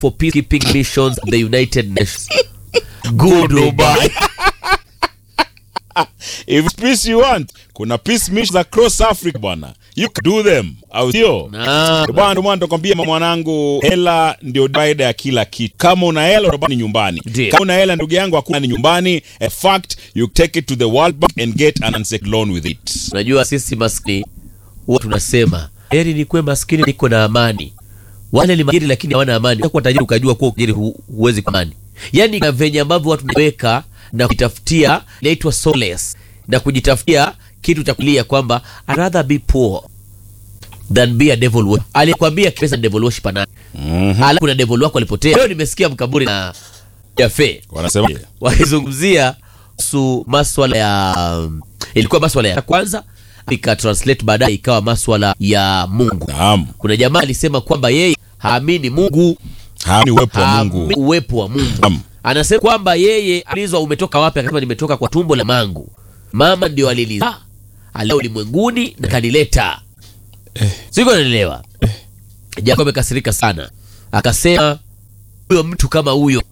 for peacekeeping missions at the United Nations. Goodbye. If it's peace you want, kuna peace missions across Africa bwana. You can do them. Au sio? Naam. Bwana ndio maana nakwambia mwanangu, hela ndio faida ya kila kitu. Kama una hela unabaki ni nyumbani. Ndio. Kama una hela ndugu yangu hakuna ni nyumbani. In fact, you take it to the World Bank and get an unsecured loan with it. Unajua sisi maskini huwa tunasema heri nikuwe maskini niko na amani. Wale ni majiri lakini hawana amani. Kwa tajiri ukajua kuwa tajiri hu, huwezi kwa amani. Yaani na venye ambavyo watu wanaweka na kujitafutia inaitwa solace na kujitafutia kitu cha kulia kwamba I'd rather be poor than be a devil worship. Alikwambia pesa ni devil worship nani? Mhm. Alafu kuna devil wako alipotea. Leo nimesikia mkaburi na Jafe Wanasema wakizungumzia kuhusu maswala ya um, ilikuwa maswala ya kwanza ika translate baadaye ikawa maswala ya Mungu. naam. Kuna jamaa alisema kwamba yeye haamini Mungu, Haamini uwepo wa haamini Mungu. uwepo wa Mungu. Naam. Anasema kwamba yeye alizwa umetoka wapi? Akasema nimetoka kwa tumbo la mangu, mama ndio alilizaa alea ulimwenguni na kanileta. Siko naelewa. Jacob amekasirika sana, akasema huyo mtu kama huyo